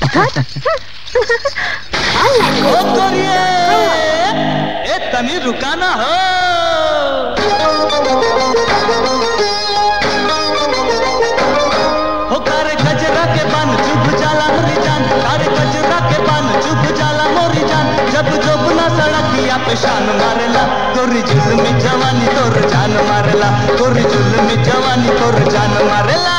ओ तोरिए ए तनी रुकाना हो हो कारे गजरा के बान चुभ जाला मोरी जान कारे गजरा के बान चुभ जाला मोरी जान जब जोबना सड़किया पे शान मारेला तोरी जुल्मी जवानी तोर जान मारेला तोरी जुल्मी जवानी तोर जान मारेला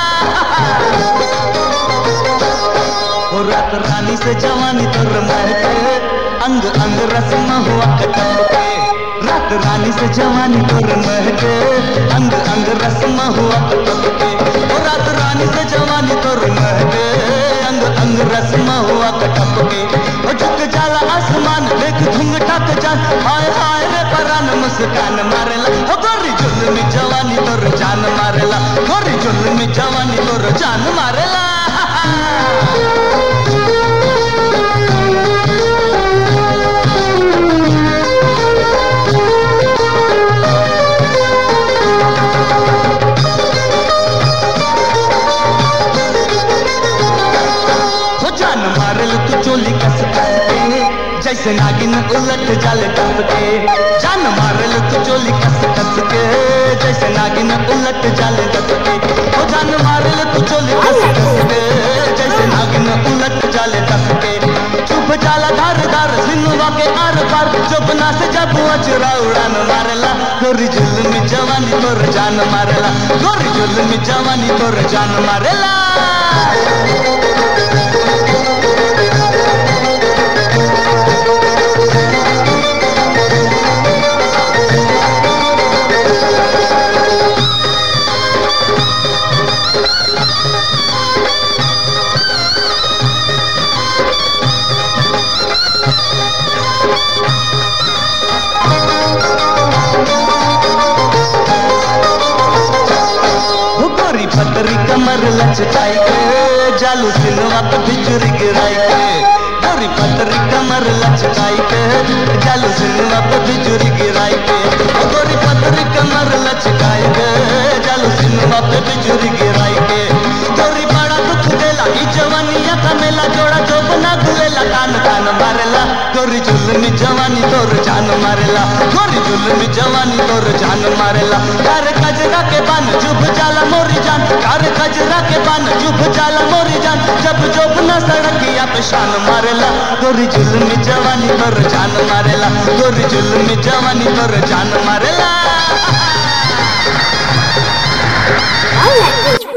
हो रात रानी से जवानी तोर महके अंग अंग रस्म हुआ कटम के रात रानी से जवानी तोर महके अंग अंग रस्म हुआ कटम के हो रात रानी से जवानी तोर महके अंग अंग रस्म हुआ कटम के हो झुक जाला आसमान देख घुंघटा के जान हाय हाय रे परान मुस्कान मारेला हो गोरी जुल्मी जवानी तोर जान मारेला गोरी जुल्मी जवानी तोर जान मारेला हो जान मारल तू चोली कस कस के जैसे नागिन उलट जाल कस के जान मारल तू चोली कस कस के जैसे नागिन उलट जाल कस के हो जान मारल तू चोली कस कस के जैसे नागिन उलट जाल कस के चुप जाला धार धार सिनुआ के आर पार चुपना से जब अचरा उड़ान मारला गोरी जुल्मी जवानी तोर जान मारला गोरी जुल्मी जवानी तोर जान मारला हो गोरी पतरी कमर लचकाई के जालू सिनवा पे बिजुरी गिराई के गोरी पतरी कमर लचकाई के जालू सिनवा पे बिजुरी गिराई के हो गोरी पतरी कमर लचकाई के जालू सिनवा पे बिजुरी गिराई के गोरी बड़ा दुख देला ई जवानिया का मेला जोड़ा जो बना गुलेला कान कान मारेला गोरी जुल्मी जवानी तोर जान मारेला गोरी जुल्मी जवानी तोर जान मारेला कार कजरा के बान चुभ जाला मोरी जान कार कजरा के बान चुभ जाला मोरी जान जब जोब न सड़किया पे शान मारेला गोरी जुल्मी जवानी तोर जान मारेला गोरी जुल्मी जवानी तोर जान मारेला I like this